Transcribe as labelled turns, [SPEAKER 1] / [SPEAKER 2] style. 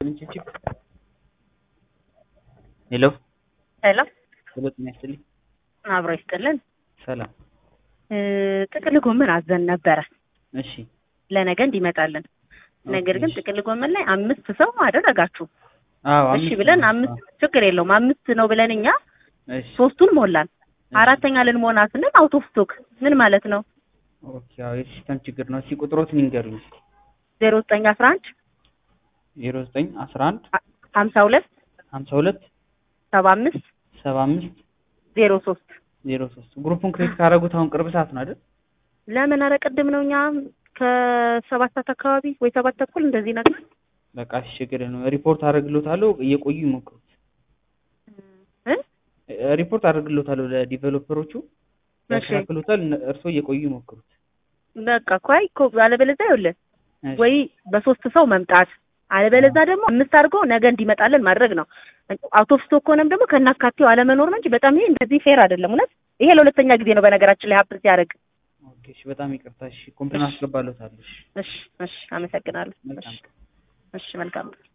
[SPEAKER 1] ችፕ ሄሎ
[SPEAKER 2] ሄሎ
[SPEAKER 1] ሄሎ፣ ጤና ይስጥልኝ።
[SPEAKER 2] አብሮ ይስጥልን።
[SPEAKER 1] ሰላም።
[SPEAKER 2] እ ጥቅል ጎመን አዘን ነበረ
[SPEAKER 1] እሺ
[SPEAKER 2] ለነገ እንዲመጣልን። ነገር ግን
[SPEAKER 1] ኦኬ።
[SPEAKER 2] ጥቅል ጎመን ላይ አምስት ሰው አደረጋችሁ።
[SPEAKER 1] አዎ፣
[SPEAKER 2] እሺ
[SPEAKER 1] አምስት
[SPEAKER 2] ብለን
[SPEAKER 1] ነው።
[SPEAKER 2] አምስት ችግር የለውም አምስት ነው ብለን እኛ
[SPEAKER 1] እሺ
[SPEAKER 2] ሶስቱን ሞላን። አራተኛ ልንሞላ ስንል አውት ኦፍ ስቶክ ምን ማለት ነው?
[SPEAKER 1] ኦኬ። አዎ፣ የሲስተም ችግር ነው። እስኪ ቁጥሮትን ይንገሩኝ።
[SPEAKER 2] ዜሮ ዘጠኝ አስራ አንድ
[SPEAKER 1] ዜሮ ዘጠኝ አስራ አንድ
[SPEAKER 2] ሀምሳ ሁለት
[SPEAKER 1] ሀምሳ ሁለት
[SPEAKER 2] ሰባ አምስት
[SPEAKER 1] ሰባ አምስት
[SPEAKER 2] ዜሮ ሶስት
[SPEAKER 1] ዜሮ ሶስት ግሩፑን ክሬት ካደረጉት አሁን ቅርብ ሰዓት ነው አይደል?
[SPEAKER 2] ለምን ኧረ ቅድም ነው እኛ ከሰባት ሰዓት አካባቢ ወይ ሰባት ተኩል እንደዚህ ነገር
[SPEAKER 1] በቃ እሺ፣ ችግር ነው። ሪፖርት አደርግሎታለሁ። እየቆዩ ይሞክሩት።
[SPEAKER 2] እ
[SPEAKER 1] እ፣ ሪፖርት አደርግሎታለሁ ለዲቨሎፐሮቹ ያስተካክሉታል። እነ- እርስዎ እየቆዩ ይሞክሩት።
[SPEAKER 2] በቃ እኮ አይ እኮ አለበለዚያ ይኸውልህ
[SPEAKER 1] እሺ።
[SPEAKER 2] ወይ በሶስት ሰው መምጣት አለበለዚያ ደግሞ አምስት አድርጎ ነገ እንዲመጣልን ማድረግ ነው። አውት ኦፍ ስቶክ ከሆነም ደግሞ ከናካቴው አለመኖር ነው እንጂ በጣም ይሄ እንደዚህ ፌር አይደለም። እውነት ይሄ ለሁለተኛ ጊዜ ነው በነገራችን ላይ ሀብት ሲያደርግ።
[SPEAKER 1] ኦኬ፣ እሺ፣ በጣም ይቅርታ። እሺ፣ ኮምፕሌን አስገባለታለሁ። እሺ፣
[SPEAKER 2] እሺ እሺ፣ አመሰግናለሁ።
[SPEAKER 1] መልካም
[SPEAKER 2] እሺ እሺ፣ መልካም